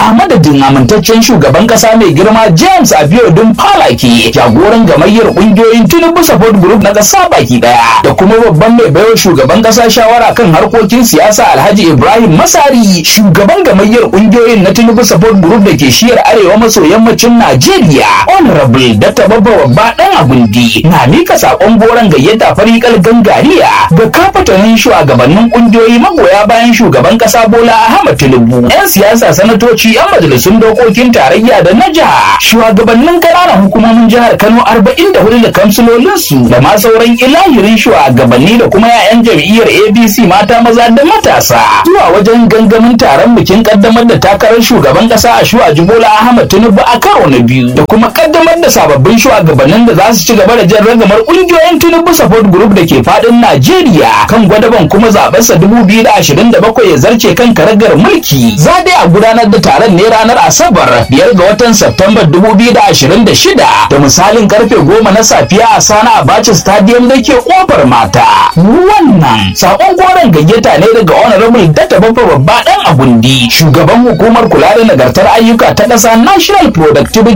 a madadin amintaccen shugaban kasa mai girma James Abiodun Falake jagoran gamayyar kungiyoyin Tinubu Support Group na kasa baki daya da kuma babban mai baiwa shugaban kasa shawara kan harkokin siyasa Alhaji Ibrahim Masari shugaban gamayyar kungiyoyin na Tinubu Support Group da ke shiyar arewa maso yammacin Najeriya Honorable Dr. Babba Babba dan Agundi na mika sakon goron gayyata farikal gangariya ga kafatanin shugabannin kungiyoyi magoya bayan shugaban kasa Bola Ahmed Tinubu 'yan siyasa sanatoci 'yan majalisun dokokin tarayya da na jiha shugabannin ƙananan hukumomin jihar Kano 44 da kamsilolinsu da ma sauran ilahirin shugabanni da kuma 'ya'yan jam'iyyar ABC mata maza da matasa zuwa wajen gangamin taron bikin kaddamar da takarar shugaban kasa a shuwa Bola Ahmed Tinubu a karo na biyu da kuma kaddamar da sababbin shugabannin da za su ci gaba da jan ragamar kungiyoyin Tinubu Support Group da ke fadin Najeriya kan gwadaban kuma zabensa 2027 ya zarce kan karagar mulki za dai a gudanar da taron ne ranar Asabar biyar ga watan September 2026 da misalin karfe goma na safiya a Sana Abacha Stadium da ke kofar mata. Wannan sakon goron gayyata ne daga Honorable Data Baffa Babba Dan Agundi, shugaban hukumar kula da nagartar ayyuka ta ƙasa National Productivity